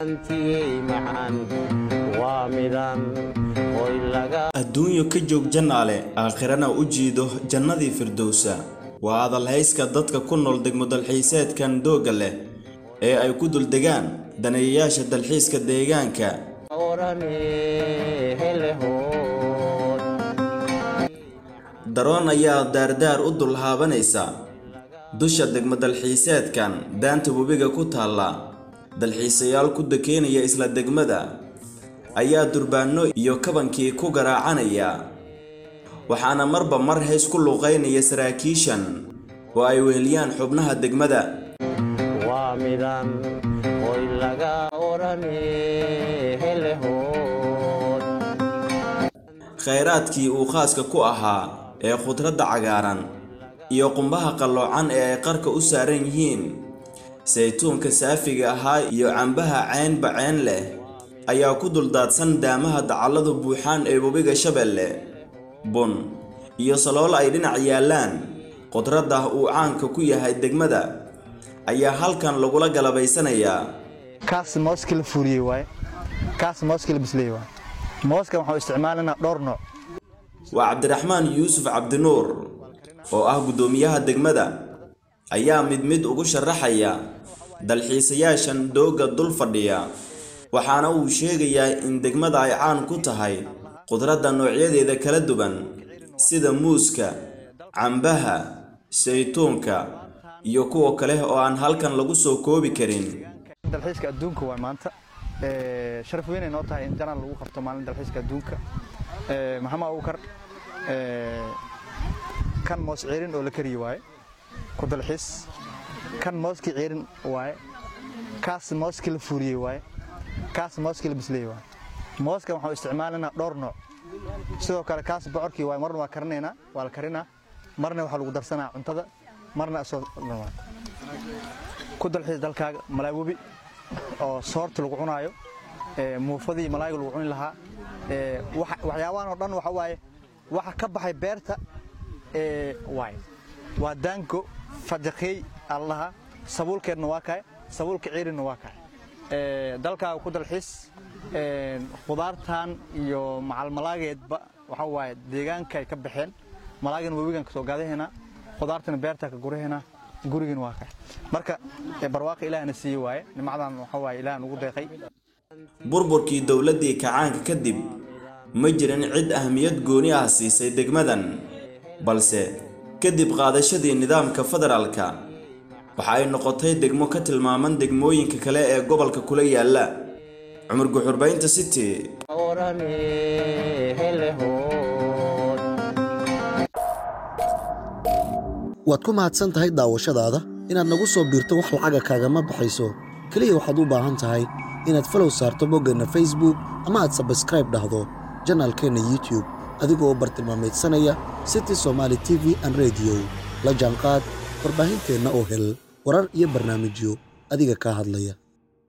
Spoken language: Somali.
adduunyo ka joog jannaale aakhirana u jiido jannadii firdowsa waa adalhayska dadka ku nool degmo dalxiiseedkan doogga leh ee ay ku duldegaan daneeyayaasha dalxiiska deegaanka daroon ayaa daardaar u dul haabanaysa dusha degmo dalxiiseedkan daanta webiga ku taalla dalxiisayaal ku dakeynaya isla degmada ayaa durbaanno iyo kabankii ku garaacanaya waxaana marba mar hays ku luuqaynaya saraakiishan oo ay weheliyaan xubnaha degmada khayraadkii uu khaaska ku ahaa ee khudradda cagaaran iyo qumbaha qalloocan ee ay qarka u saaran yihiin saytuunka saafiga ahaa iyo cambaha ceynba ceen leh ayaa ku duldaadsan daamaha dacalladu buuxaan ee webiga shabeelle bun iyo saloolo ay dhinac yaallaan khudradda uu caanka ku yahay degmada ayaa halkan lagula galabaysanayaa kaas mooska la fuuriyey waaye kaas mooska la bisley waaye mooskan waxaan isticmaalanaa dhowr nooc waa cabdiraxmaan yuusuf cabdinuur oo ah guddoomiyaha degmada ayaa mid mid ugu sharaxaya dalxiisayaashan doogga dul fadhiya waxaana uu sheegayaa in degmada ay caan ku tahay khudradda noocyadeeda kala duwan sida muuska cambaha saytuunka iyo kuwa kale oo aan halkan lagu soo koobi karin dalxiiska adduunka waa maanta sharaf weynay noo tahay in janaan lagu qabto maalin dalxiiska adduunka maxamed abubakar kan moos ceerin oo la kariye waaye ku dalxiis kan mooskii ceerin waaye kaas mooskii la fuuriyey waaye kaas mooskii la bisley waaye mooskan waxaan isticmaalanaa dhowr nooc sidoo kale kaas bocorkii waaye marna waa karinaynaa waa la karinaa marna waxaa lagu darsanaa cuntada marna asoo ku dalxiis dalkaaga malaay webi oo soorta lagu cunaayo muufadii malaayga lagu cuni lahaa waxyaabahan oo dhan waxa waaye waxa ka baxay beerta waay waa daango fadaqeey allaha sabuulkeedna waa kahay sabuulka ciirinna waa kahay dalkaaga ku dalxiis khudaartan iyo macalmalaageedba waxa waaye deegaanka ay ka baxeen malaagana webigan kasoo gaadahaynaa khudaartana beertaa ka gurahaynaa gurigana waa kahay marka barwaaqa ilaahna siiye waaye nimcadan waxa waaye ilaah nugu deeqay burburkii dowladdii kacaanka kadib ma jirin cid ahmiyad gooni ah siisay degmadan balse kadib qaadashadii nidaamka federaalka waxa ay noqotay degmo ka tilmaaman degmooyinka kale ee gobolka kula yaalla cumar guxurbaynta city waad ku mahadsan tahay daawashadaada inaad nagu soo biirto wax lacaga kaagama baxayso keliya waxaad u baahan tahay inaad falow saarto boggeenna facebook ama aad sabskraib dhahdo janaalkeenna youtube adigoo u bartilmaamaydsanaya city somaali t v an rediyo la jaanqaad warbaahinteenna oo hel warar iyo barnaamijyo adiga kaa hadlaya